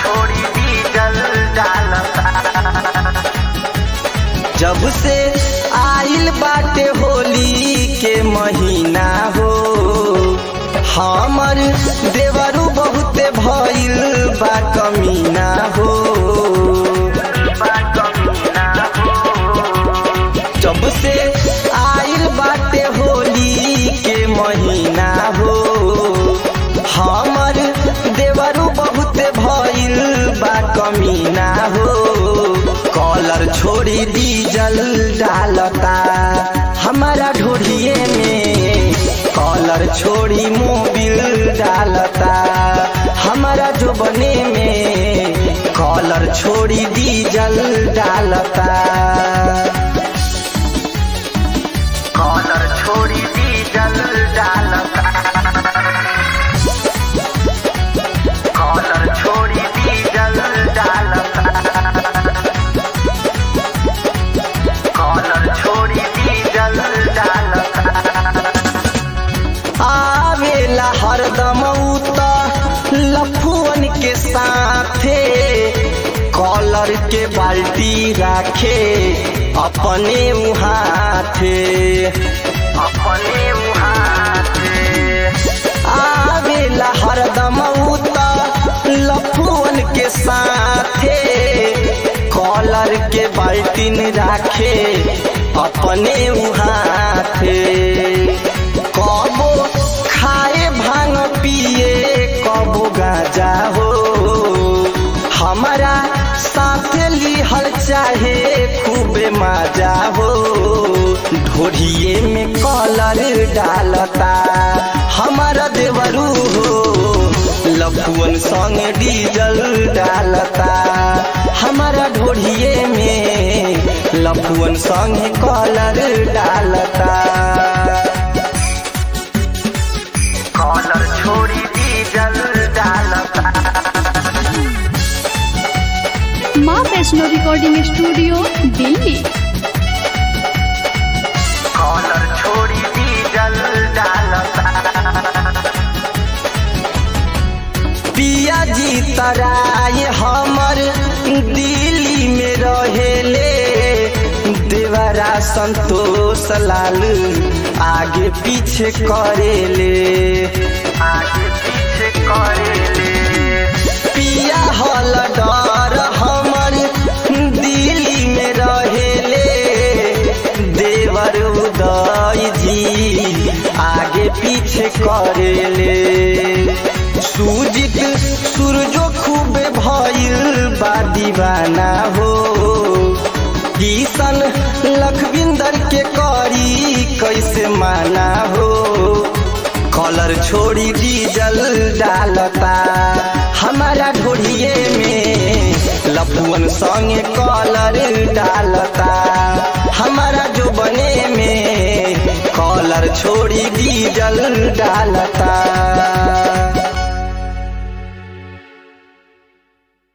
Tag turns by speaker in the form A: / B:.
A: छोड़ी डीजल डालता जब से आइल बाटे होली के महीना हो हमर देवरू बहुते भइल बा कमीना हो जब से आइल बाटे होली के महीना हो हमर देवरू बहुते भइल बा कमीना हो कॉलर छोड़ी डीजल डालता हमारा ढोढ़िए में कॉलर छोड़ी मोबिल डालता हमारा जो बने में कॉलर छोड़ी डीजल डालता कॉलर छोड़ी डीजल डालता कॉलर छोड़ी डीजल डालता कॉलर छोड़ी डीजल डालता आवेला हरदम उत लफुअन के साथे कॉलर के बाल्टी राखे अपने उहाथे अपने उहाथे आवेला हरदम उत लफुअन के साथे कॉलर के बाल्टीन राखे अपने उहाथे कबो खाए भांग पिए कबो गाजा हो हमारा साथे लिहल चाहे खूबे मजा हो ढोढ़िए में कॉलर डालता हमारा देवरू हो लफुअन संग डीजल डालता हमारा ढोढ़िए में लफुअन संग कॉलर डालता कॉलर छोड़ी डीजल डालता
B: माँ Vaishno recording studio Delhi
A: collar छोड़ी डीजल डालता पिया जी तराय हमर दिल्ली में रहेले देवरा संतोष लाल आगे पीछे करेले आगे पीछे करेले पिया हल डर हमर दिल्ली में रहेले देवर उदय जी आगे पीछे करेले सूजित सूरजो खूबे भइल बा दीवाना हो किशन लखविंदर के करी कैसे माना हो कॉलर छोड़ी डीजल डालता हमारा ढोढ़िए में लपुअन संगे कॉलर डालता हमारा जो बने में कॉलर छोड़ी डीजल डालता